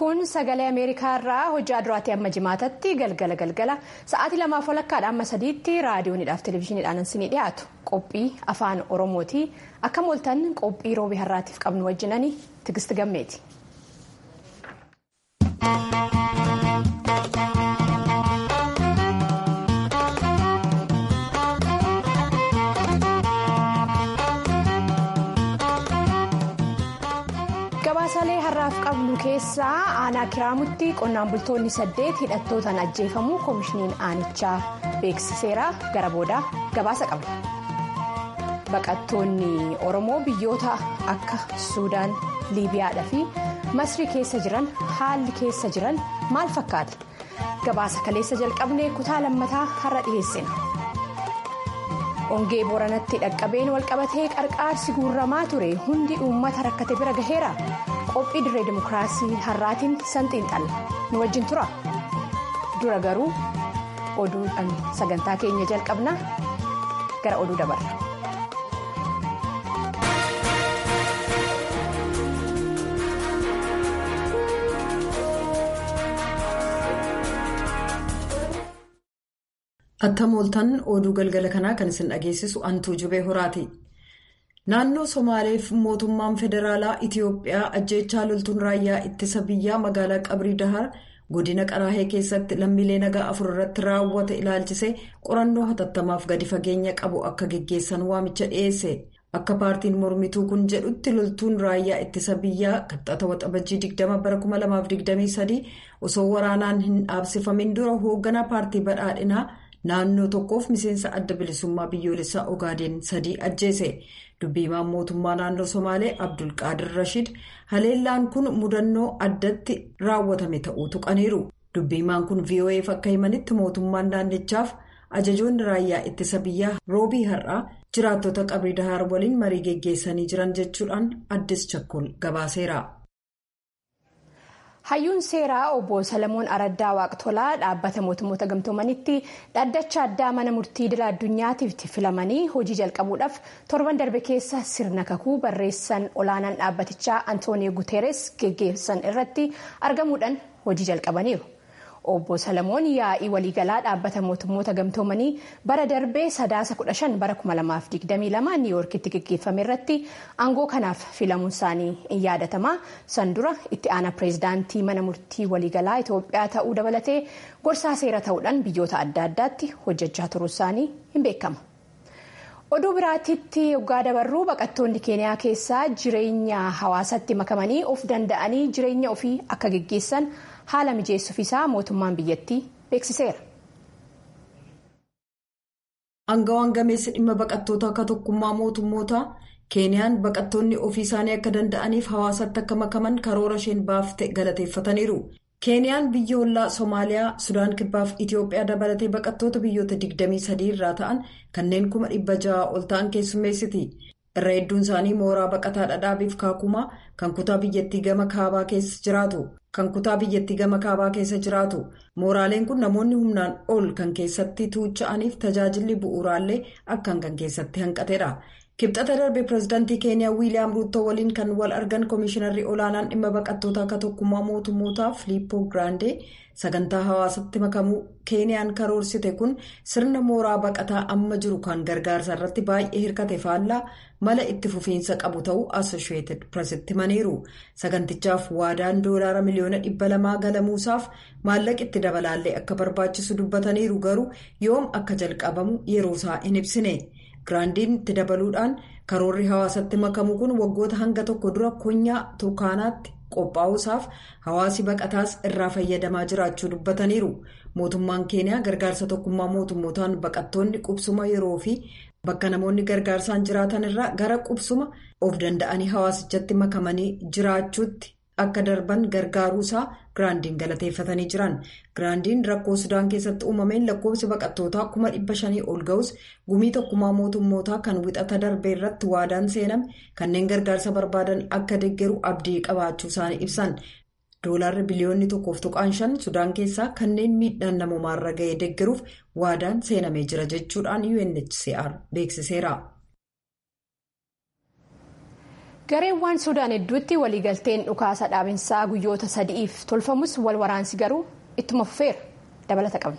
kun sagalee ameerikaa irraa hojii duraatti amma jimaatatti galgala galgala sa'aatii lamaaf walakkaadha amma sadiitti raadiyoonidhaaf televezyiiniidhaan isinii dhiyaatu qophii afaan oromooti akka mooltan qophii roobii har'aatiif qabnu wajjinanii tigisti gammeeti. gabaasalee har'aaf qabnu keessaa aanaa kiraamutti qonnaan bultoonni saddeet hidhattootaan ajjeefamuu koomishiniin aanichaa beeksiseera gara boodaa gabaasa qabna baqattoonni oromoo biyyoota akka suudaan liibiyaadhaa fi masrii keessa jiran haalli keessa jiran maal fakkaata gabaasa kaleessa jalqabnee kutaa lammataa har'a dhiheessina. ongee booranatti dhaqqabeen walqabatee qarqaarsi guurramaa ture hundi uummata rakkate bira gaheera qophii dirree dimokiraasii har'aatiin sanxiinxalla nu wajjin tura dura garuu oduudhaan sagantaa keenya jalqabna gara oduu dabarra. Atta mooltan oduu galgala kanaa kan isin dhageessisu antuu jubee horaati. Naannoo Somaaleef mootummaan federaalaa Itiyoophiyaa ajjeechaa loltuun raayyaa ittisa biyyaa magaalaa Qabrii Dahar godina Qaraahee keessatti lammiilee nagaa afur irratti raawwate ilaalchisee qorannoo hatattamaaf gadi fageenya qabu akka geggeessan waamicha dhiyeesse. Akka paartiin mormituu kun jedhutti loltuun raayyaa ittisa biyyaa qaxxata waxabajjii 20 bara 2023 osoo waraanaan hin dhaabsifamin dura hoogganaa paartii badhaadhinaa. naannoo tokkoof miseensa adda bilisummaa biyyoolessaa ogaadeen sadii ajjeese dubbiimaan mootummaa naannoo somaalee abdulqaadir rashid haleellaan kun mudannoo addatti raawwatame ta'uu tuqaniiru dubbiimaan kun vo'eef akka himanitti mootummaan naannichaaf ajajoonni raayyaa ittisa biyyaa roobii har'aa jiraattota qabrii dahaar waliin marii geggeessanii jiran jechuudhaan addis chakkol gabaaseera. hayyuun seeraa obbo salamoon araddaa waaqtolaa dhaabbata mootummoota gamtoomanitti dhaddacha addaa mana murtii idil addunyaatiif filamanii hojii jalqabuudhaaf torban darbe keessa sirna kakuu barreessan olaanaan dhaabbatichaa antooniyo guteeres geggeessan irratti argamuudhaan hojii jalqabaniiru. obbo salamoon yaa'ii waliigalaa dhaabbata mootummoota gamtoomanii bara darbee sadaasa 15 bara 2022 niiwoorkitti geggeeffame irratti aangoo kanaaf filamuun isaanii in yaadatama san dura itti aanaa pireezidaantii mana murtii waliigalaa itoophiyaa ta'uu dabalatee gorsaa seera ta'uudhaan biyyoota adda addaatti hojjechaa turuu isaanii hin beekama. oduu biraatitti yoggaa dabarruu baqattoonni keeniyaa keessaa jireenya hawaasatti makamanii of danda'anii jireenya ofii akka geggeessan haala mijeessuuf isaa mootummaan biyyattii beeksiseera. Aangawaan gameessi dhimma baqattoota akka tokkummaa mootummootaa keeniyaan baqattoonni ofii isaanii akka danda'aniif hawaasatti akka makaman karoora isheen baafte galateeffataniiru. keeniyaan biyya ollaa soomaaliyaa sudaan kibbaaf itiyoophiyaa dabalatee baqattoota biyyoota 23 irraa ta'an kanneen kuma dhibba ja'a ol ta'an keessummeessiti irra hedduun isaanii mooraa baqataa dhadhaabiif kaakumaa kan kutaa biyyattii gama kaabaa keessa jiraatu kan kutaa biyyattii gama kaabaa keessa jiraatu mooraaleen kun namoonni humnaan ol kan keessatti tuucha'aniif tajaajilli bu'uuraallee akkan kan keessatti hanqateedha. kibxata darbe pireezidaantii keeniyaa wiiliyaam ruuttoo waliin kan wal argan koomishinarri olaanaan dhimma baqattoota akka tokkummaa mootummootaa filiippoo giraandee sagantaa hawaasatti makamuu keeniyaan karoorsite kun sirna mooraa baqataa amma jiru kan gargaarsa irratti baay'ee hirkate faallaa mala itti fufiinsa qabu ta'uu asosheetid pireesitti himaniiru sagantichaaf waadaan doolaara miliyoona dhibba lamaa galamuusaaf maallaqa itti dabalaallee akka barbaachisu dubbataniiru garuu yoom akka jalqabamu yeroosaa hin ibsine. giraandiin itti dabaluudhaan karoorri hawaasatti makamu kun waggoota hanga tokko dura konyaa tukaanaatti qophaa'uusaaf hawaasi baqataas irraa fayyadamaa jiraachuu dubbataniiru mootummaan keeniyaa gargaarsa tokkummaa mootummootaan baqattoonni qubsuma yeroo fi bakka namoonni gargaarsaan jiraatan irraa gara qubsuma of danda'anii hawaasichatti makamanii jiraachuutti akka darban gargaaruusaa giraandiin galateeffatanii jiran giraandiin rakkoo sudaan keessatti uumameen lakkoofsi baqattootaa kuma dhibba shanii ol ga'us gumii tokkummaa mootummootaa kan wixata darbe irratti waadaan seename kanneen gargaarsa barbaadan akka deeggaru abdii qabaachuu isaanii ibsan doolaarri biliyoonni tokkoof tuqaan shan sudaan keessaa kanneen miidhaan namoomaarra ga'ee deeggaruuf waadaan seenamee jira jechuudhaan unhcr beeksiseera. gareewwan suudaan hedduutti waliigalteen dhukaasa dhaabinsaa guyyoota sadi'iif tolfamus wal waraansi garuu ittuma fufeera dabalata qabna.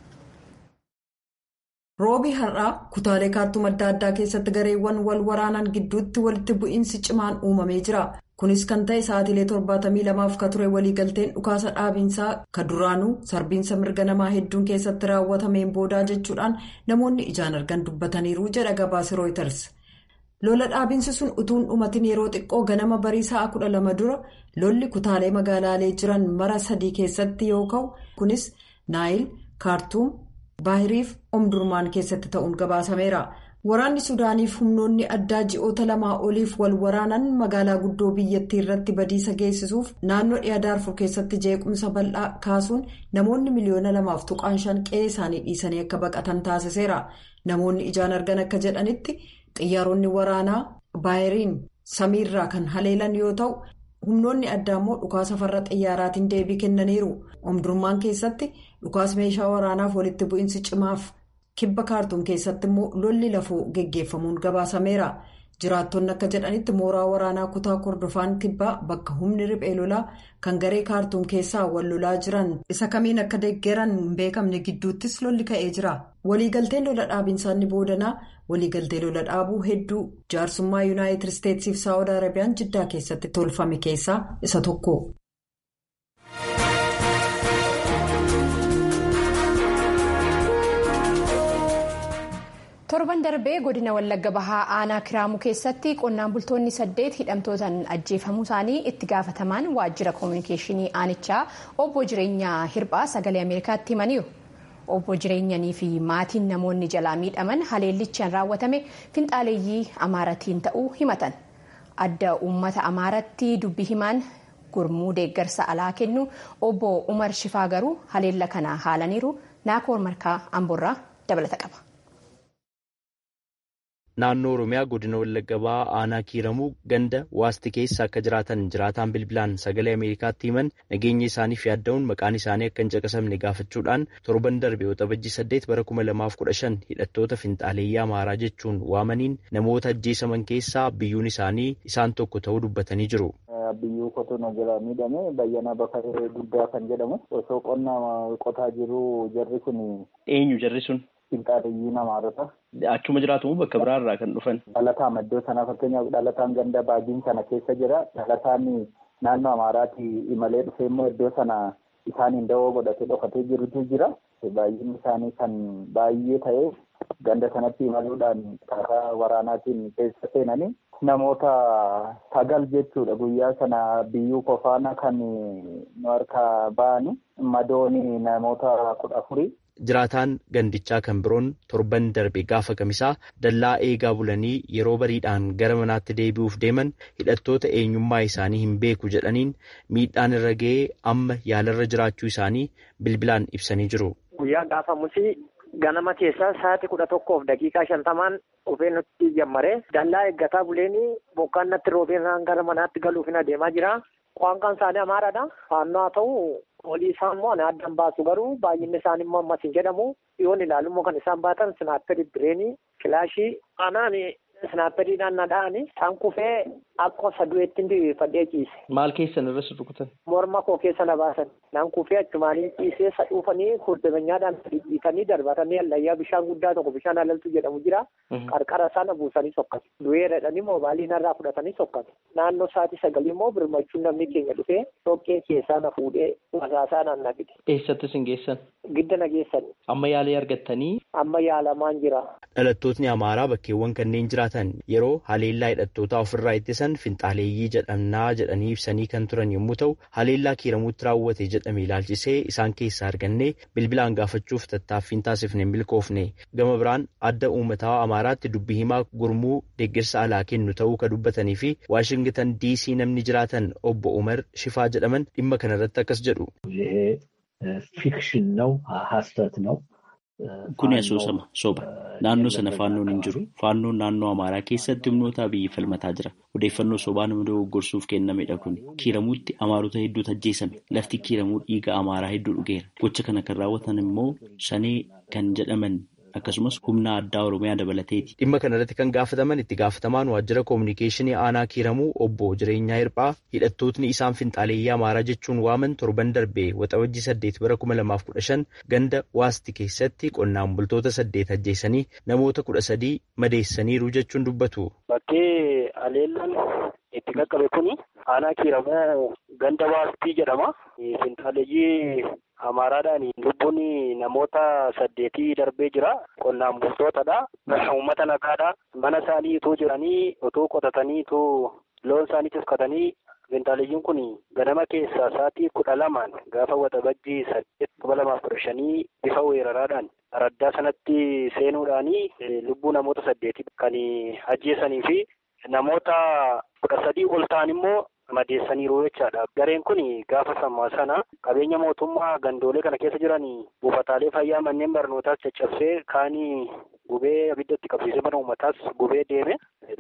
roobii har'aa kutaalee kaartuum adda addaa keessatti gareewwan wal waraanan gidduutti walitti bu'iinsi cimaan uumamee jira kunis kan ta'e sa'aatiilee 72f ka ture waliigalteen dhukaasa dhaabinsaa ka duraanuu sarbiinsa mirga namaa hedduun keessatti raawwatameen boodaa jechuudhaan namoonni ijaan argan dubbataniiru jedha gabaasi rooyiters. lola dhaabinsi sun utuun dhumatiin yeroo xiqqoo ganama barii sa'a kudha lama dura lolli kutaalee magaalaalee jiran mara sadii keessatti yoo ka'u kunis naayil kaartuum baahiriif omdurmaan keessatti ta'uun gabaasameera waraanni suudaaniif humnoonni addaa ji'oota lamaa oliif wal waraanan magaalaa guddoo biyyattii irratti badiisa geessisuuf naannoo dhiyaa daarfur keessatti jeequmsa bal'aa kaasuun namoonni miliyoona lamaaf tuqaan shan qe'ee isaanii dhiisanii akka baqatan taasiseera namoonni ijaan argan akka jedhanitti. xiyyaaronni waraanaa baayiriin samiirraa kan haleelan yoo ta'u humnoonni addaa immoo dhukaasa farra xiyyaaraatiin deebii kennaniiru omdurmaan keessatti dhukaasa meeshaa waraanaaf walitti bu'iinsi cimaaf kibba kaartuum keessatti immoo lolli lafoo geggeeffamuun gabaasameera jiraattonni akka jedhanitti mooraa waraanaa kutaa kordofaan kibbaa bakka humni riphee lolaa kan garee kaartuum keessaa wal lolaa jiran isa kamiin akka deeggaran hin beekamne gidduuttis lolli ka'ee jira waliigalteen lola dhaabinsaa inni boodanaa waliigaltee lola dhaabuu hedduu jaarsummaa yuunaayitid isteetsiif saawud arabiyaan jiddaa keessatti tolfame keessaa isa tokko. torban darbee godina wallagga bahaa aanaa kiraamuu keessatti qonnaan bultoonni saddeet hidhamtootaan ajjeefamuu isaanii itti gaafatamaan waajjira koominikeeshinii aanichaa obbo jireenyaa hirphaa sagalee ameerikaatti himaniiru. obbo jireenyanii fi maatiin namoonni jalaa miidhaman haleellichaan raawwatame finxaaleeyyii amaaratiin ta'uu himatan adda uummata amaaratti dubbi himaan gurmuu deeggarsa alaa kennu obbo umar shifaa garuu haleella kana haalaniiru naakoor markaa amboorraa dabalata qaba. naannoo oromiyaa godina wallagga bahaa aanaa kiiramuu ganda waasti keessa akka jiraatan jiraataan bilbilaan sagalee ameerikaatti himan nageenya isaaniif yaadda'uun maqaan isaanii akka hin caqasamne gaafachuudhaan torban darbe waxabajjii saddeet bara kuma lamaaf kudha shan hidhattoota finxaaleeyyii amaaraa jechuun waamaniin namoota ajjeesaman keessaa biyyuun isaanii isaan tokko ta'uu dubbatanii jiru. biyyuu qotuun jala miidhame bayyana bakaree guddaa kan jedhamu osoo qonna qotaa jiru jarri kun. eenyu jarri sun. Finxaaleeyyii amaarota. Achuma jiraatu bakka biraarraa kan dhufan. Dhalataan iddoo sanaa fakkeenyaaf dhalataan ganda baadiin sana keessa jira. Dhalataan naannoo Amaaraatti imalee dhufee immoo iddoo sana isaaniin dawoo godhatee dhokatee jirutu jira. Baay'inni isaanii kan baay'ee ta'ee ganda sanatti imaluudhaan karaa waraanaatiin keessa seenanii namoota sagal jechuudha guyyaa sana biyyuu kofaana kan nu harkaa ba'anii madooni namoota kudha afurii. Jiraataan gandichaa kan biroon torban darbe gaafa kamisaa dallaa eegaa bulanii yeroo bariidhaan gara manaatti deebi'uuf deeman hidhattoota eenyummaa isaanii hin beeku jedhaniin miidhaan irra ga'ee amma yaalarra jiraachuu isaanii bilbilaan ibsanii jiru. Guyyaa gaafamusi ganama keessaa sa'aatii kudha tokkoof daqiiqaa shantamaan dhufee nutti jammaree dallaa eeggataa buleenii bokkaan natti roobeen gara manaatti galuuf hin adeemaa jira. Kwaanqaan isaanii amaaraadha. Faannoo haa ta'u olii isaa immoo ani addaan baasu garuu baay'inni isaanii immoo ammas hin jedhamu. Yoon ilaalu immoo kan isaan baatan sinaapperii bireenii kilaashii anaan sinaapperiidhaan na dha'ani isaan kufee akka sadu'eetti diriirfadhee ciise. Maal keessan irra rukutan? Morma koo keessa na baasan. Naan kufee achumaanii ciisee sadhuufanii kurdebenyaadhaan dhiitanii darbatanii allayyaa bishaan guddaa tokko bishaan alaltu jedhamu jira. Qarqara sana buusanii sokkate. Du'eeradhanii moobaalii narraa fudhatanii sokkate. Naannoo sa'aatii sagalii immoo birmachuun namni keenya dhufee dhoqqee keessaa na fuudhee wasaasaa naan na fide. Eessattis hin geessan? Gidda na geessan. Amma yaalii argattanii? Amma yaalamaan jira. Dhalattootni Amaaraa bakkeewwan kanneen jiraatan yeroo haleellaa hidhattootaa ofirraa ittisan finxaaleeyyii jedhamnaa jedhanii ibsanii kan turan yommuu ta'u haleellaa kiiramuutti raawwate jedhame ilaalchisee isaan keessaa argannee bilbilaan gaafachuuf tattaaffiin taasifne hin milkoofne gama biraan adda uummataa Amaaraatti dubbii himaa gurmuu deeggarsa alaa kennu ta'uu kan dubbatanii fi Waashingitan diisii namni jiraatan obbo Umar Shifaa jedhaman dhimma kanarratti akkas jedhu. ፊክሽን ነው ሀሰት ነው Kuni asoosama soba. Naannoo sana faannoon hin jiru. Faannoon naannoo Amaaraa keessatti humnoota biyyi falmataa jira. Odeeffannoo sobaa nama dogoggorsuuf kennamedha kuni. Kiiramuutti Amaarota hedduutu ajjeesame. Lafti kiiramuu dhiiga Amaaraa hedduu dhugeera. Gocha kana kan raawwatan immoo shanee kan jedhaman akkasumas humna addaa Oromiyaa dabalateeti. Dhimma kanarratti kan gaafataman itti gaafatamaan waajjira koominikeeshinii aanaa kiiramuu obbo jireenyaa hirphaa hidhattootni isaan finxaaleeyyii amaaraa jechuun waaman torban darbee waxabajjii saddeet bara kuma lamaaf kudha shan ganda waasti keessatti qonnaan bultoota saddeet ajjeesanii namoota kudha sadii madeessaniiru jechuun dubbatu. Bakkee aleellaan itti qaqqabe kuni aanaa kiiramuu ganda waastii jedhama. Finxaaleeyyii Amaaraadhaan lubbuun namoota saddeetii darbee jira. Qonnaan bultootadha. Uummata nagaadha. Mana isaanii utuu jiranii utuu qotatanii utuu loon isaanii tiksatanii finxaaleeyyiin kun ganama keessaa sa'aatii kudha lamaan gaafa waxabajjii saddeet kuma lamaaf kudha shanii bifa weeraraadhaan araddaa sanatti seenuudhaanii lubbuu namoota saddeetii kan ajjeesanii fi namoota kudha sadii ol ta'an immoo madeessaniiru jechaadha. Gareen kun gaafa sammaa sana qabeenya mootummaa gandoolee kana keessa jiran buufataalee fayyaa manneen barnootaas caccabsee kaanii gubee abiddatti qabsiisee mana uummataas gubee deeme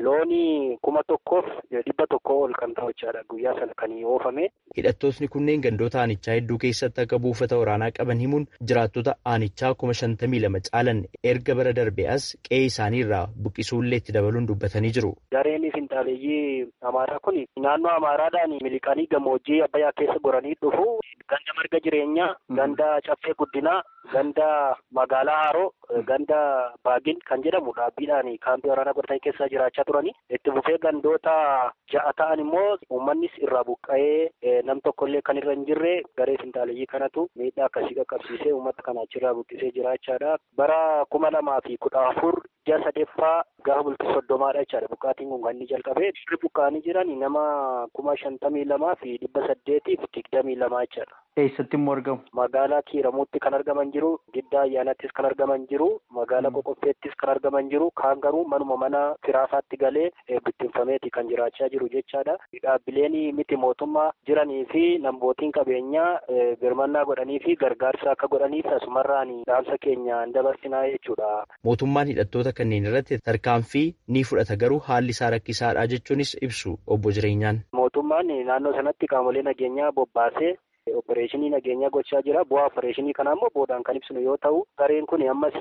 looni kuma tokkoof dhibba tokko ol kan ta'u jechaadha guyyaa sana kan oofame. Hidhattootni kunneen gandoota aanichaa hedduu keessatti akka buufata waraanaa qaban himuun jiraattota aanichaa kuma shantamii lama caalan erga bara darbee as qe'ee isaanii irraa buqqisuullee itti dabaluun dubbatanii jiru. Gareen finxaaleeyyii Amaaraa kun naannoo Amaaraadhaan miliqanii gammoojjii Abbayyaa keessa goranii dhufu ganda marga jireenyaa, ganda caffee guddinaa, ganda magaalaa Haroo, ganda Baagin kan jedhamu dhaabbiidhaan kaampii waraanaa godhatanii keessa jiraachaa turanii itti fufee gandoota ja'a ta'an immoo uummannis irraa buqqa'ee nam tokkollee kan irra hin jirre garee finxaaleeyyii kanatu miidhaa akkasii qaqqabsiisee uummata kana achirraa buqqisee jiraachaadha. Bara kuma lamaa fi kudha afur ji'a sadeeffaa gaafa bultii soddomaadha jechaadha buqqaatiin kun kan inni jalqabee irri buqqaanii jiran nama kuma shantamii lamaa fi dhibba saddeetiif digdamii lamaa jechaadha. Eessatti immoo argamu? Magaalaa Kiiramuutti kan argaman jiru, Giddaa Ayyaanattis kan argaman jiru, magaalaa Qoqqofeettis kan argaman jiru, kaan garuu manuma mana firaasaatti galee bittinfameeti kan jiraachaa jiru jechaadha. Dhaabbileen miti mootummaa jiranii fi nambootiin qabeenyaa birmannaa godhanii fi gargaarsa akka godhaniif asumarraan dhaamsa keenya dabarsinaa jechuudha. Mootummaan hidhattoota kanneen irratti tarkaanfii ni fudhata garuu haalli isaa rakkisaadha jechuunis ibsu obbo Jireenyaan. Mootummaan naannoo sanatti qaamolee nageenyaa bobbaasee opereeshinii nageenyaa gochaa jira. Bu'aa opereeshinii kanaa immoo boodaan kan ibsinu yoo ta'u, gareen kun ammas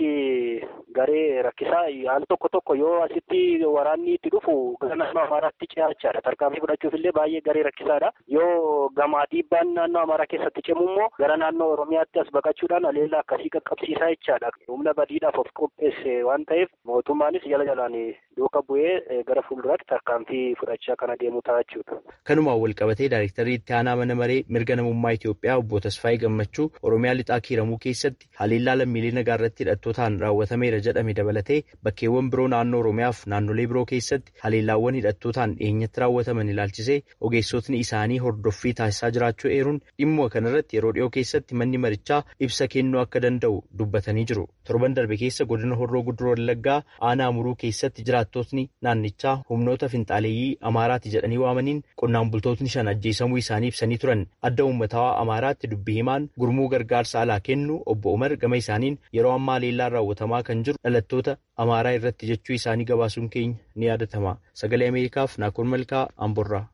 garee rakkisaa al tokko tokko yoo asitti waraanni itti dhufu gara naannoo Amaaraatti ce'achaadha. Tarkaanfii fudhachuuf illee baay'ee garee rakkisaadha. Yoo gamaa dhiibbaan naannoo Amaaraa keessatti cimu immoo gara naannoo Oromiyaatti as baqachuudhaan aleellaa akkasii qaqqabsiisaa jechaadha. Humna badiidhaaf of qopheesse waan ta'eef mootummaanis jala jalaan duuka bu'ee gara fuulduraatti tarkaanfii fudhachaa kan adeemu ta'a jechuudha. Kanumaan wal qabatee daayirektarii itti aanaa mana maree mirga namummaa Itoophiyaa obbo Tasfaayee Gammachuu Oromiyaa lixaa kiiramuu keessatti haleellaa lammiilee nagaa irratti hidhattootaan raawwatameera jedhame dabalatee bakkeewwan biroo naannoo Oromiyaaf naannolee biroo keessatti haleellaawwan hidhattootaan dhiyeenyatti raawwataman ilaalchisee ogeessotni isaanii hordoffii taasisaa jiraachuu eeruun dhimma kanarratti yeroo dhiyoo keessatti manni marichaa ibsa kennuu akka danda'u dubbatanii jiru. Torban darbe keessa godina Horroo Guduroo Wallaggaa aanaa Amuruu keessatti jiraattotni naannichaa humnoota finxaaleeyyii Amaaraati jedhanii waamaniin qonnaan bultootni shan ajjeesamuu isaanii ibsanii turan. Adda uummataa Amaaraatti dubbii himaan gurmuu gargaarsa alaa kennu obbo Umar gama isaaniin yeroo ammaa haleellaan raawwatamaa kan jiru dhalattoota Amaaraa irratti jechuu isaanii gabaasuun keenya ni yaadatama. Sagalee Ameerikaaf Naakoon Malkaa Amborraa.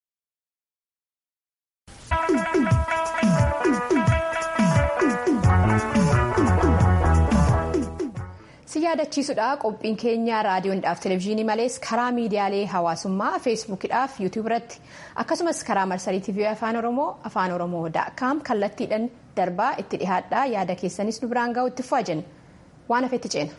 si yaadachiisudha qophiin keenya raadiyoodhaaf televezyiinii malees karaa miidiyaalee hawaasummaa feesbuukidhaaf yuutuub irratti akkasumas karaa marsarii tiivii afaan oromoo afaan oromoo daakaam kallattiidhaan darbaa itti dhihaadhaa yaada keessanis nu biraan ga'u itti fu'a jenna waan hafetti ceena.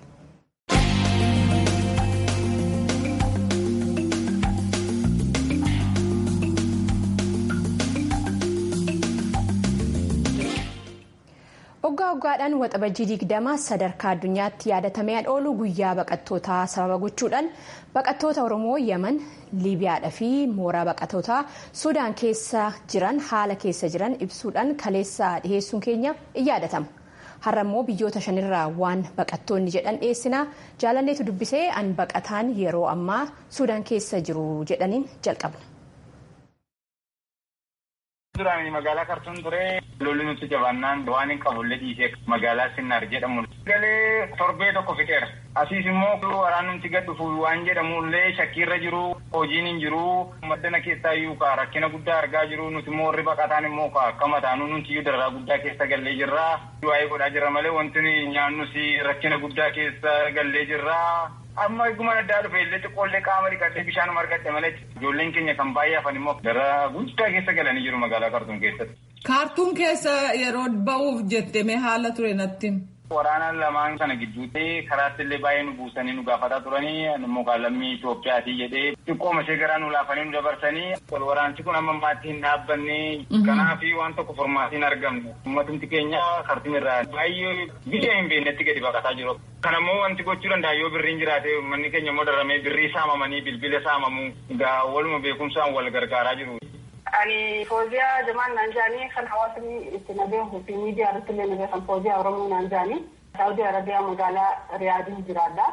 waggaa waggaadhaan waxabajjii digdama sadarkaa addunyaatti yaadatamee oolu guyyaa baqattootaa sababa gochuudhaan baqattoota oromoo yaman liibiyaadhaa fi mooraa baqattootaa suudaan keessa jiran haala keessa jiran ibsuudhaan kaleessa dhiheessuun keenya in yaadatama har'a immoo biyyoota shanirraa waan baqattoonni jedhan dhiyeessinaa jaalanneetu dubbisee an baqataan yeroo ammaa suudaan keessa jiru jedhaniin jalqabna. Duraan magaalaa Kartuun ture lolli nutti jabaannaan waan hin qabullee dhiisee magaalaa Sinnaar jedhamu. Galee torbee tokko fixeera. Asiis immoo waraan nuti gad dhufu waan jedhamullee shakkiirra jiru hojiin hin jiru maddana keessaa iyyuu ka rakkina guddaa argaa jiru nuti immoo warri baqataan immoo ka akka mataanuu nuti iyyuu dararaa guddaa keessa gallee jirra. Waa'ee godhaa jirra malee wanti nyaannus rakkina guddaa keessa gallee jirra. amma eeguma addaa dhufe illee xiqqoollee qaama dhiqadhee bishaan margadhe malee ijoolleen keenya kan baay'ee hafan immoo dararaa guddaa keessa galanii jiru magaalaa Kaartuum keessatti. Kaartuum keessa yeroo ba'uuf jettee mee haala ture natti. Waraana lamaan kana gidduutti karaatti illee baay'ee nu buusanii nu gaafataa turanii immoo lammii Itoophiyaatii jedhee xiqqooma ishee garaa nu laafanii nu dabarsanii wal waraansi kun amma ammaatti hin dhaabbanne kanaaf waan tokko formaatiin argamne uummatumti keenya Kaartuum irraa baay'ee biyya hin beeknetti gadi baqataa jiru. Kanammoo wanti gochuu danda'a yoo birriin jiraate uummanni keenya immoo daramee birrii saamamanii bilbila saamamu egaa waluma beekumsaan wal gargaaraa jiru. Ani fooziyaa jamaan naan jaanii kan hawaasni itti nabeehu fi miidiyaa irratti illee nabeefan fooziyaa Oromoo naan jaanii Saawudii Arabiyaa magaalaa Riyaadii jiraadha.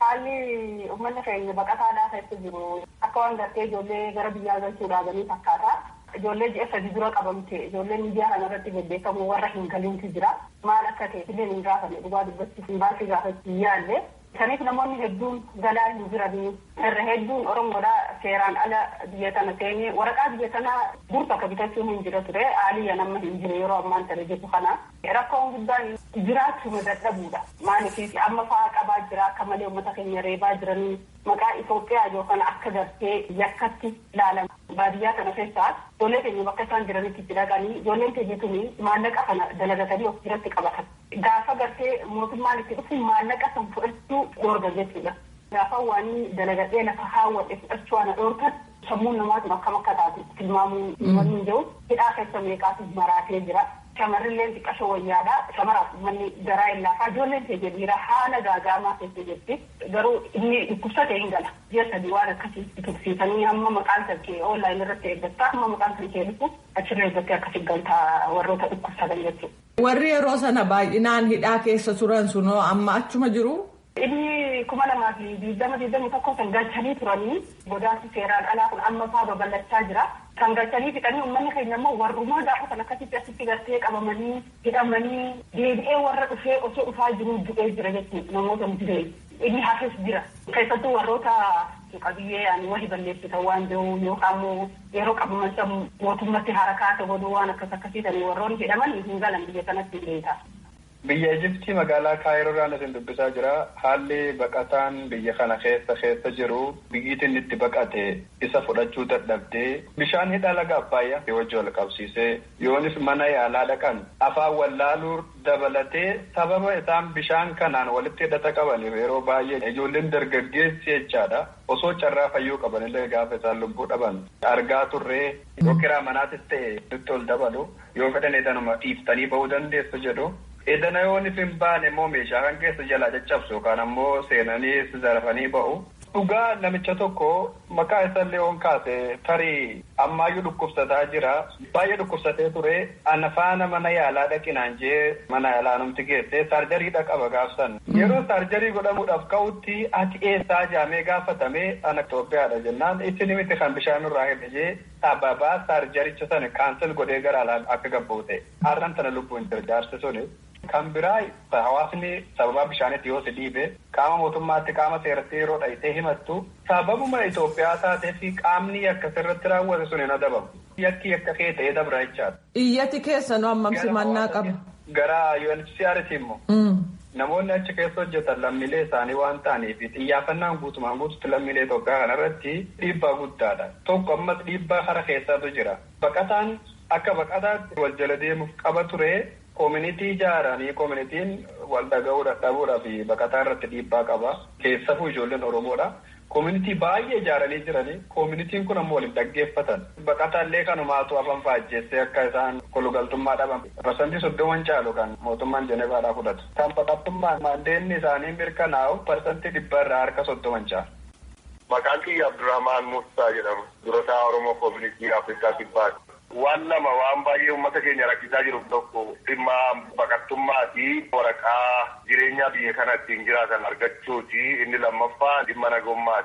Haalli uummanni keenya baqataadhaa keessa jiru akka waan gartee ijoollee gara biyyaa galchuu dhaabanii fakkaata. Ijoollee ji'a sadi dura qabamte ijoollee miidiyaa kana irratti bebbeekamu warra hin galintu jira. Maal akka ta'e illee hin gaafanne dhugaa dubbachuuf hin baasii gaafachuu yaalle. Kaniif namoonni hedduun galaa hin jiranii irra hedduun Oromoodhaa seeraan ala biyya tana seenee waraqaa biyya tanaa dur takka bitachuu hin jira ture haaliyya nama hin jiru yeroo ammaan tana jiru kana. Rakkoon guddaan jiraachuu dadhabuudha. Maaliif amma fa'aa qabaa jira akka malee uummata keenya reebaa jiranii maqaa Itoophiyaa yookaan akka gartee yakkatti ilaalama. Baadiyyaa kana keessaa ijoollee keenya bakka isaan jiranitti itti dhaqanii ijoolleen keenya tuni maallaqa kana dalagatanii of biratti qabatan. Gaafa gartee mootummaan itti dhufu maallaqa san fudhachuu dhoorga jechuudha. Gaafa waan dalagatee lafa haawwadhe fudhachuu waan dhoorgan sammuun namaatu akkam akka taatu tilmaamuu wanni hin jiru hidhaa keessa meeqaatu maraatee jira. Shamarrilleen xiqqasho wayyaadha. Shamaraaf manni garaa hin laafaa. Ijoolleen keenya dhiira haala gaagaamaa keessa jirti. Garuu inni dhukkubsate hin gala. Ji'a sadii waan akkasii tursiisanii hamma maqaan kan kee onlaayinii irratti eeggattaa hamma maqaan kan kee dhufu achirra eeggattee akkasii galtaa warroota dhukkubsatan jechuudha. Warri yeroo sana baay'inaan hidhaa keessa turan sunoo amma achuma jiru. Inni kuma lamaa fi digdama digdami tokko kan galchanii turanii godaansi seeraan alaa kun amma fa'aa babal'achaa jira. Kan galchanii fixanii uummanni keenya immoo warrumaa gaafa kan akkasitti asitti gartee qabamanii hidhamanii deebi'ee warra dhufee osoo dhufaa jiru du'ee jira jechuudha namoota muree. Inni hafes jira. Keessattuu warroota qabiyyee ani wahi balleessitan waan jiru yookaan immoo yeroo qabaman san mootummatti harakaata godhuu waan akkas akkasiitan warroonni hidhaman hin galan biyya kanatti beeka. Biyya Ijiptii magaalaa Kaayiroo isin dubbisaa jira. Haalli baqataan biyya kana keessa keessa jiru biyyitiin itti baqate isa fudhachuu dadhabdee bishaan hidha laga Abbaayyaa wajji wal qabsiisee yoonis mana yaalaa dhaqan afaan wallaaluu dabalatee sababa isaan bishaan kanaan walitti hidhata qabaniif yeroo baay'ee ijoolleen dargaggeessi jechaadha. Osoo carraa fayyuu qabanillee gaafa isaan lubbuu dhaban argaa turree yoo kiraa manaatis ta'e nutti ol dabalu yoo fedhan edanuma dhiiftanii bahuu dandeessu jedhu. Edana yoo hin baane immoo meeshaa kan keessa jalaa caccabsu yookaan ammoo seenanii zarafanii ba'u. Dhugaa namicha tokko maqaa isaallee oon kaase tarii ammaayyuu dhukkubsataa jira. Baay'ee dhukkubsatee ture. Ana faana mana yaalaa dhaqinaan jee mana yaalaa namti geesse saarjariidha qaba gaafsan. Yeroo saarjarii godhamuudhaaf ka'utti ati eessaa jaamee gaafatame ana Itoophiyaadha jennaan isin miti kan bishaan irraa hidhe jee sababaa saarjaricha sana kaansel godhee gara alaa akka gabbuute. Har'an tana lubbuun jira jaarsi suni. Kan biraa hawaasni sababaa bishaanitti yoo si dhiibe qaama mootummaatti qaama seeratti yeroo dhayitee himattu sababuma Itoophiyaa taatee fi qaamni akka sirratti raawwate sun hin adabamu. Yakki akka kee ta'ee dabra jechaadha. Iyyati keessan hammam simannaa qaba. Gara UNHCRT immoo. Namoonni achi keessa hojjetan lammiilee isaanii waan ta'aniif xiyyaafannaan guutumaan guututti lammiilee Itoophiyaa kanarratti dhiibbaa guddaadha. Tokko ammas dhiibbaa kara keessaatu jira. Baqataan akka baqataatti wal jala deemuuf qaba ture. Koominitii ijaaranii koominitiin wal dhaga'uu dadhabuudhaa fi baqataa irratti dhiibbaa qaba. Keessafuu ijoolleen Oromoodha. Koominitii baay'ee ijaaranii jiranii koominitiin kun ammoo waliin dhaggeeffatan. Baqataallee kanumaatu afaan faajjeessee akka isaan kolugaltummaa dhaban. Parsantii soddoman caalu kan mootummaan Jenevaadhaa fudhatu. Kan baqattummaan maandeenni isaanii mirkanaa'u parsantii dhibba irraa harka soddoman caalu. Maqaan kiyya Abdurrahmaan Muusaa jedhama. Durataa Oromoo Koominitii Afrikaa Kibbaati. Waan lama waan baay'ee uummata keenya rakkisaa jiru tokko dhimma baqattummaa fi waraqaa jireenya biyya kana ittiin jiraatan argachuuti. Inni lammaffaa dhimma nagummaati.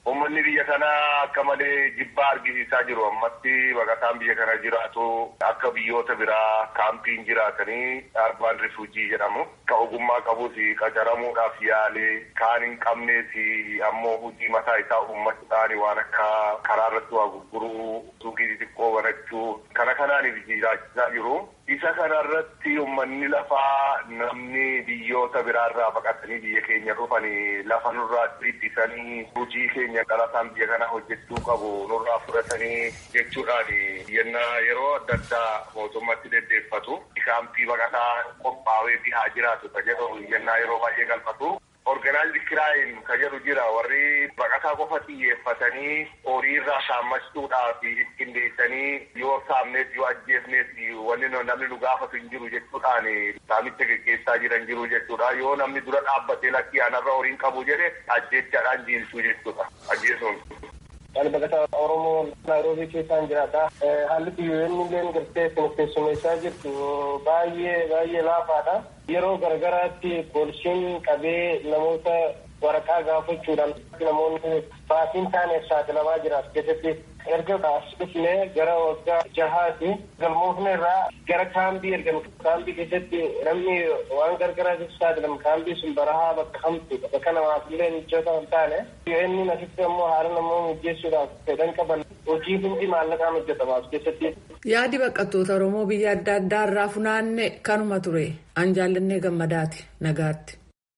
Uummanni biyya kanaa akka malee jibbaa argisiisaa jiru. Ammatti baqataan biyya kana jiraatu akka biyyoota biraa kaampiin jiraatanii arbaan rifuujii jedhamu. Ka ogummaa qabus qacaramuudhaaf yaalee kaan hin qabnees ammoo hojii mataa isaa uummachuudhaan waan akka karaa irratti waa gurguruu suuqii xixiqqoo banachuu kana kanaaniif jiraachisaa jiru. Isa kanarratti uummanni lafaa namni biyyoota biraarraa baqatanii biyya keenya dhufanii lafa nurraa ittisanii hojii keenya dhalataan biyya kana hojjechuu qabu nurraa fudhatanii jechuudhaan yennaa yeroo adda addaa mootummaatti deddeeffatu kaampii baqataa qophaa'ee fi haa jiraatu ka jedhu yennaa yeroo baay'ee galfatu. Organaayizdi kiraayin ka jedhu jira warri baqataa qofa xiyyeeffatanii horii irraa saammachuudhaaf qindeessanii yoo saamnees yoo ajjeefnees wanni namni nu gaafatu hin jiru jechuudhaan saamicha geggeessaa jiran jiru jechuudha yoo namni dura dhaabbatee lakkii anarra horiin qabu jedhe ajjechaadhaan jiilchuu jechuudha ajjeesuun. Ani baqataa Oromoo Naayiroobii keessaan jiraata. Haalli biyyoonni illee gartee keessummeessaa jirtu baay'ee baay'ee laafaadha. Yeroo garagaraatti poolisiin qabee namoota waraqaa gaafachuudhaan namoonni baasiin taaneef saaxilamaa jira keessatti erga as dhufne gara waggaa jahaati galmoofne irraa gara kaambii ergan kaambii keessatti namni waan gargaraatiif saaxilamu kaambii sun barahaa bakka hamtu bakka namaaf illee mijoota hin taane inni asitti ammoo haala namoota mijeessuudhaaf fedhan qaban hojii hundi maallaqaan hojjetama as keessatti. Yaadi baqattoota Oromoo biyya adda addaa irraa funaanne kanuma ture. An jaallannee gammadaati nagaatti.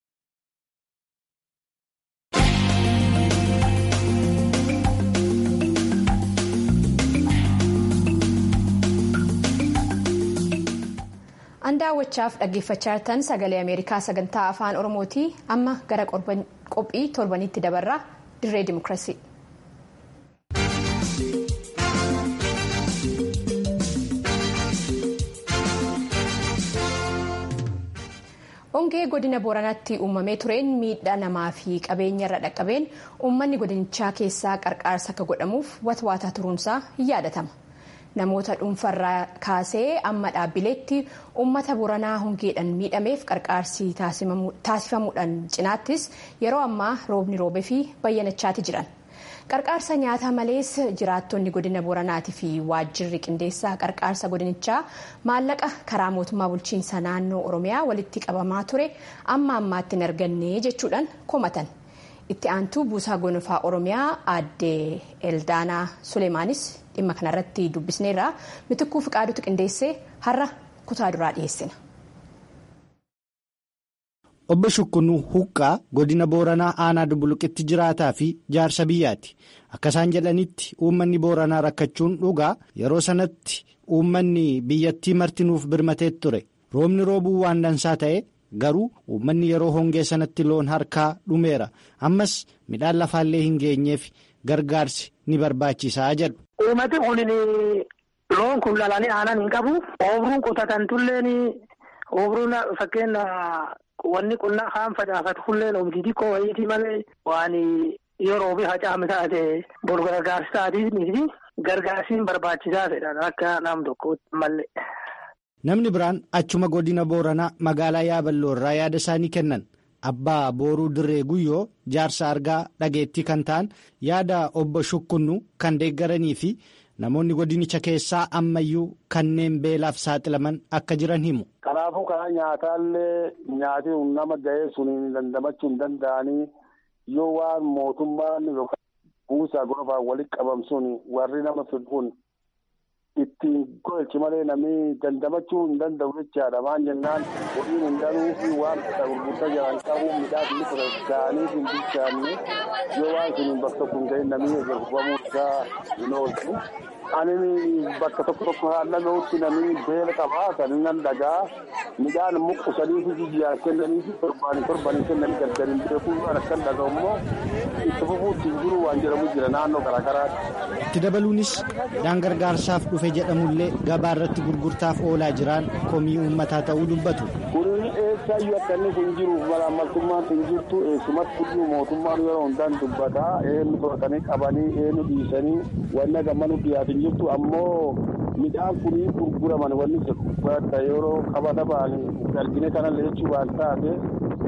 An daawwachaaf dhaggeeffachaa jirtan sagalee Ameerikaa sagantaa afaan Oromooti. Amma gara qophii torbanitti dabarraa dirree Dimookiraasii. Hongee godina Booranaatti uumamee tureen miidhaa namaa fi qabeenya irra dhaqqabeen uummanni godinichaa keessaa qarqaarsa akka godhamuuf watwaataa turuunsaa hin yaadatama. Namoota dhuunfarraa kaasee amma dhaabbileetti uummata Booranaa hongeedhaan miidhameef qarqaarsi taasifamuudhaan cinaattis yeroo ammaa roobni roobee fi bayyanachaati jiran. Qarqaarsa nyaataa malees jiraattonni godina Booranaatii fi waajjirri qindeessaa qarqaarsa godinichaa maallaqa karaa mootummaa bulchiinsa naannoo Oromiyaa walitti qabamaa ture amma ammaatti hin arganne jechuudhaan komatan. Itti aantuu buusaa gonfaa Oromiyaa aadde Eldaanaa Suleemaanis dhimma kanarratti dubbisneerra mitikkuu fiqaadutu qindeessee har'a kutaa duraa dhiyeessina. Obbo Shukkunuu Huqqaa godina Booranaa aanaa Dubbuluqitti jiraataa fi jaarsa biyyaati. Akka isaan jedhanitti uummanni Booranaa rakkachuun dhugaa yeroo sanatti uummanni biyyattii martinuuf birmatee ture. Roobni roobuu waan dansaa ta'e garuu uummanni yeroo hongee sanatti loon harkaa dhumeera. Ammas midhaan lafaallee hin geenyeef gargaarsi ni barbaachisaa jedhu. Uummati kun loon kun lalanii aanan hin qabu. Oomiruun qotatan tulleen oomiruun fakkeenya. Wanni qonnaa kaan facaafatu kulleen oomishii xiqqoo wayiitii malee waan yeroo fi hacaame taate bol gargaarsi taatiif gargaarsiin barbaachisaa fedhan akka nam tokkootti malee. Namni biraan achuma godina Booranaa magaalaa Yaaballoo irraa yaada isaanii kennan abbaa booruu dirree guyyoo jaarsa argaa dhageettii kan ta'an yaada obbo Shukkunnu kan deeggaranii fi namoonni godinicha keessaa ammayyuu kanneen beelaaf saaxilaman akka jiran himu. Kanaafuu karaa nyaataallee nyaati nama ga'ee sun dandamachuu hin danda'anii yoo waan mootummaan yookaan buusaa gonfaan walitti qabamsuun warri nama fidhuun ittiin golchi malee namni dandamachuu hin danda'u jechaadha. Maan jennaan horiin hin danuu fi waan isa gurgurtaa jiran qabu midhaan inni ture ga'anii hin bilchaanne yoo waan sun bakka tokko hin ga'in namni gurguramuu isaa hin oolchu. Ani bakka tokko tokko haallamootti namni beela qabaa kan nan dhagaa midhaan muqqusanii fi jiyyaan kennanii fi torbaanii torbaanii kennanii gaggariin beekuu akkan dhaga'u immoo itti fufuutti hin jiru waan jedhamu jira naannoo garaagaraatti. Itti dabaluunis midhaan gargaarsaaf dhufe jedhamullee gabaa irratti gurgurtaaf oolaa jiran komii uummataa ta'uu dubbatu. Kuni eessaayyuu akka inni kun jiru malaamaltummaan hin jirtu eessumatti iyyuu mootummaan yeroo hundaan dubbataa eenyu to'atanii qabanii eenyu dhiisanii wanna gammanu dhiyaatin jirtu ammoo midhaan kunii gurguraman wanni jedhu yeroo qabata ba'anii argine kanallee jechuu waan taate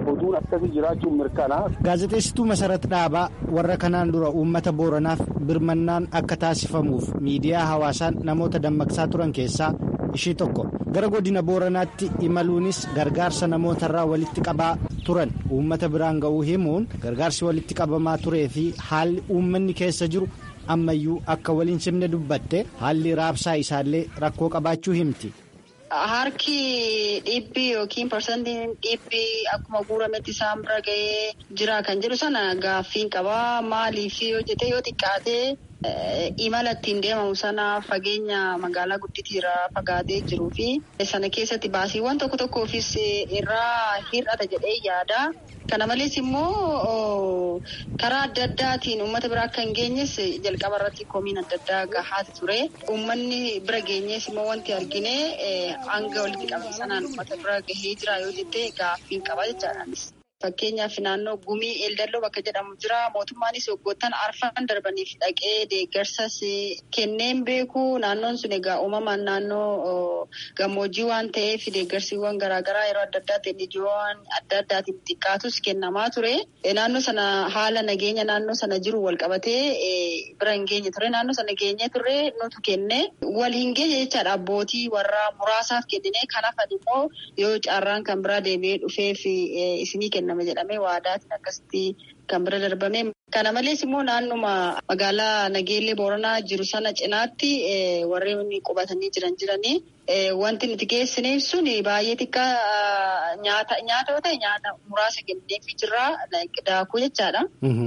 oduun akkasii jiraachuun mirkanaa. Gaazexeessituu Masarat Dhaabaa warra kanaan dura uummata Booranaaf birmannaan akka taasifamuuf miidiyaa hawaasaan namoota dammaqsaa turan keessaa ishii tokko gara godina Booranaatti imaluunis gargaarsa namootarraa walitti qabaa turan uummata biraan ga'uu himuun gargaarsi walitti qabamaa turee fi haalli uummanni keessa jiru ammayyuu akka waliin simne dubbatte haalli raabsaa isaallee rakkoo qabaachuu himti. Harki dhibbi yookiin parsantiin dhibbi akkuma guurametti isaan bira ga'ee jira kan jedhu sana gaaffiin qabaa maaliif yoo jette yoo xiqqaatee imala ittiin deemamu sana fageenya magaalaa gudditiirraa fagaatee jiruu fi sana keessatti baasiiwwan tokko tokkoofis irraa hir'ata jedhee yaada. Kana malees immoo karaa adda addaatiin uummata bira akka hin geenyes jalqaba irratti komiin adda addaa gahaati ture. Uummanni bira geenyees immoo wanti argine hanga walitti qabame sanaan uummata bira gahee jira yoo jette gaaffiin qaba jechaadhaanis. Fakkeenyaaf naannoo gumii eeldalloo bakka jedhamu jira. Mootummaanis waggoottan arfan darbaniif dhaqee deeggarsas kenneen beeku. Naannoon sun egaa uumamaan naannoo gammoojjii waan ta'eef deeggarsiiwwan garaagaraa yeroo adda addaatiin ijoowwan adda addaatiin xiqqaatus kennamaa ture. Naannoo sana haala nageenya naannoo sana jiru wal qabatee bira hin geenye ture. Naannoo sana geenye turre nutu kenne. Wal hin geenye jechaadha abbootii warra muraasaaf kennine. Kan hafan immoo yoo carraan kan biraa deebi'ee dhufeef isinii kenna. nama jedhamee waadaatiin akkasitti kan bira darbame. Kana malees immoo naannuma magaalaa Nageellee Booranaa jiru sana cinaatti warreen qubatanii jiran jiranii wanti nuti geessineef sun baay'ee xiqqaa nyaata yoo ta'e nyaata muraasa kenneefii jirra daakuu jechaadha.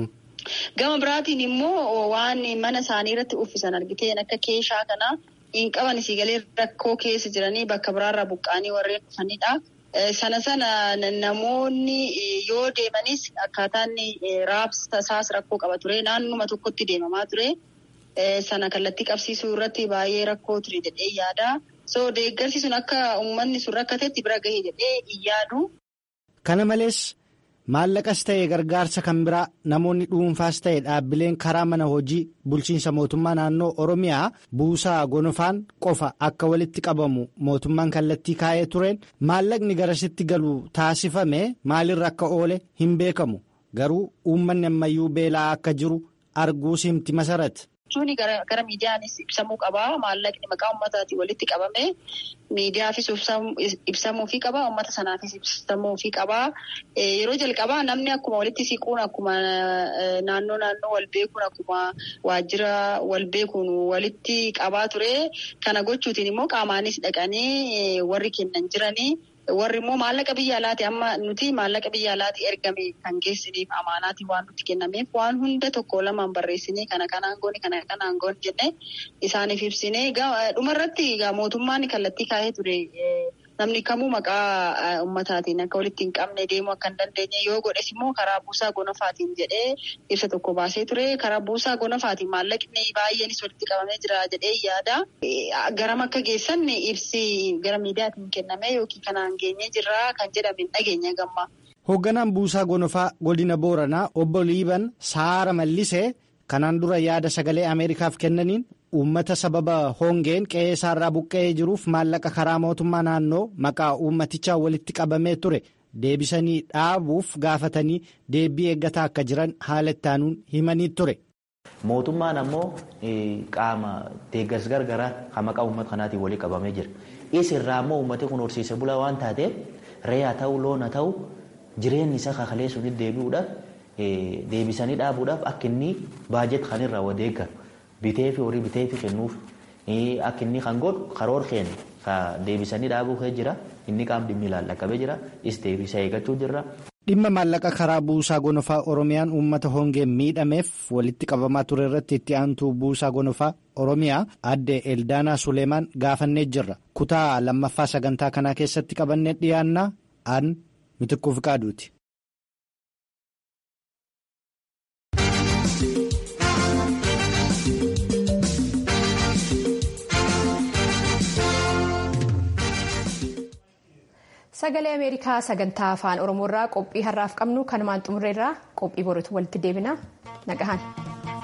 Gama biraatiin immoo waan mana isaanii irratti uffisan argiteen akka keeshaa kana hin qaban isii galee rakkoo keessa jiranii bakka biraarraa buqqaanii warreen dhufanidha. Sana sana namoonni yoo deemanis akkaataan raabsa isaas rakkoo qaba ture. Naannuma tokkotti deemamaa ture. Sana kallattii qabsiisuu irratti baay'ee rakkoo ture jedhee yaada. So deeggarsi sun akka uummanni sun rakkatetti bira gahee jedhee hin yaadu. Kana malees maallaqas ta'e gargaarsa kan biraa namoonni dhuunfaas ta'e dhaabbileen karaa mana hojii bulchiinsa mootummaa naannoo oromiyaa buusaa gonofaan qofa akka walitti qabamu mootummaan kallattii kaa'ee tureen maallaqni garasitti galu taasifame maalirra akka oole hin beekamu garuu uummanni ammayyuu beelaa akka jiru arguus himti masarat. jechuun gara miidiyaanis ibsamuu qaba. Maallaqni maqaa uummataatiin walitti qabame miidiyaafis ibsamuufii qaba. Uummata sanaafis ibsamuufii qaba. Yeroo jalqabaa namni akkuma walitti siquun akkuma naannoo naannoo wal beekuun akkuma waajjira wal beekuun walitti qabaa ture. Kana gochuutiin immoo qaamaanis dhaqanii warri kennan jiranii. Warri immoo maallaqa biyya alaati amma nuti maallaqa biyya alaati ergame kan geessiniif amaanaati waan nuti kennameef waan hunda tokko lamaan barreessinee kana kanaan goone kana kanaan goone jennee isaaniif ibsine dhumarratti mootummaan kallattii kaa'ee ture namni kamuu maqaa ummataatiin akka walitti hin qabne deemuu akka hin dandeenye yoo godhes immoo karaa buusaa gonofaatiin jedhee ibsa tokko baasee ture karaa buusaa gonofaatiin maallaqni baay'eenis walitti qabamee jira jedhee yaada garam akka geessan ibsi gara miidiyaatiin kenname yookiin kanaan geenyee jirra kan jedhame dhageenya gamma. Hoogganaan buusaa gonofaa godina Booranaa obbo Liiban Saara Mallisee kanaan dura yaada sagalee Ameerikaaf kennaniin uummata sababa hongeen qe'ee isaarraa buqqa'ee jiruuf maallaqa karaa mootummaa naannoo maqaa uummatichaa walitti qabamee ture deebisanii dhaabuuf gaafatanii deebii eeggataa akka jiran haala ittaanuun himanii ture. Mootummaan ammoo qaama deeggarsa gargaraa kan maqaa uummata kanaatiin walii qabamee jira. Isirraa ammoo uummati kun horsiise bulaa waan taateef re'aa ta'uu loon haa ta'uu jireenyi isaa kakalee sunitti deebi'uudhaaf deebisanii dhaabuudhaaf akka inni baajet kan irraa wadeeggaru bitee fi horii bitee fi kennuuf akka inni kan godhu karoor keenya ka deebisanii dhaabuu jira inni qaam dhimmi ilaallaqabee jira is deebisa eeggachuu jirra. Dhimma maallaqa karaa buusaa gonofaa Oromiyaan uummata hongeen miidhameef walitti qabamaa ture irratti itti aantuu buusaa gonofaa Oromiyaa adde Eldaanaa Suleemaan gaafannee jirra. Kutaa lammaffaa sagantaa kanaa keessatti qabannee dhiyaannaa aan mitikkuu fi qaaduuti. Sagalee Ameerikaa sagantaa afaan Oromoo irraa qophii har'aaf qabnu kanumaan xumurreerraa qophii boruutti walitti deebina nagahan.